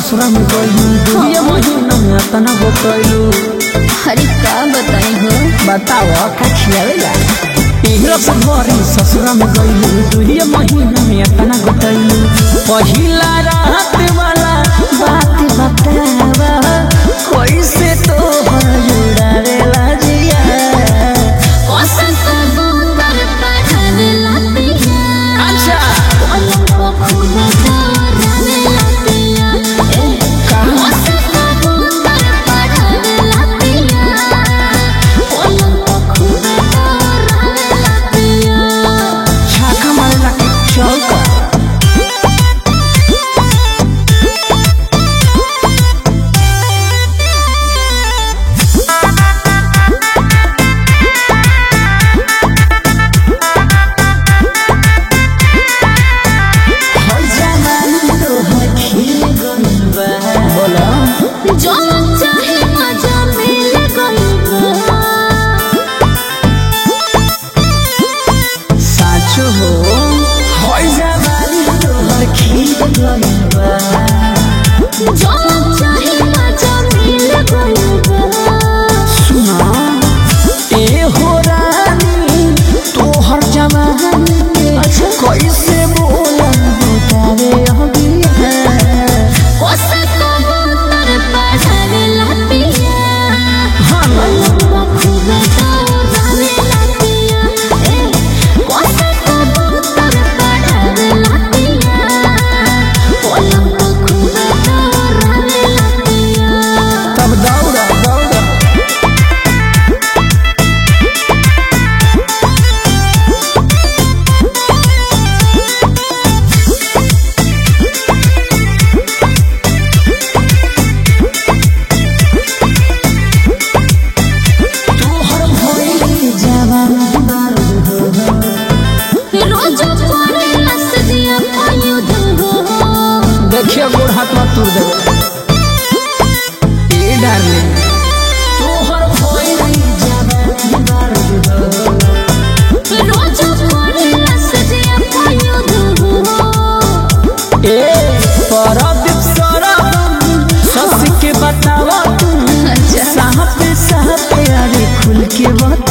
ससुरा में गइलू दुनिया महीना में अतना बतैलू अरे का बताई हो बताओ का खियावेला पिहरा से भरी ससुरा में गइलू दुनिया महीना में अतना बतैलू पहिला रात वाला बात बतावा कैसे तो जुड़ावेला जिया वसंत गोबर पढ़ावे लातिया अच्छा पलंग को खूब दौड़ावे लातिया वसंत गोबर पढ़ावे लातिया पलंग को खूब दौड़ावे लातिया छाका मारेला के चौका बोला जो चाहे मजा मिल गइबा साचो हो होय जवानी तोहर खिल गइल बा जो चाहे मजा मिल गइबा सुना ए हो रानी तोहर जवानी के कैसे बोला बतावे अभी है वसंत गोबर पढ़ावे लातिया हाँ पलंग खूब दौड़ावे लातिया वसंत गोबर पढ़ावे लातिया पलंग खूब दौड़ावे लातिया तब दौड़ा दौड़ा तोहर भइल जवानी बारूद हो रोज पड़े लस दिया आयुध हो देखिए गोड़ हाथ में तोड़ देबो ए डार्लिंग तोहर भइल जवानी बारूद हो रोज पड़े लस दिया आयुध हो ए परदीप सरम सस के बतावा तू अच्छा। साहब साहब अरे खुल के बता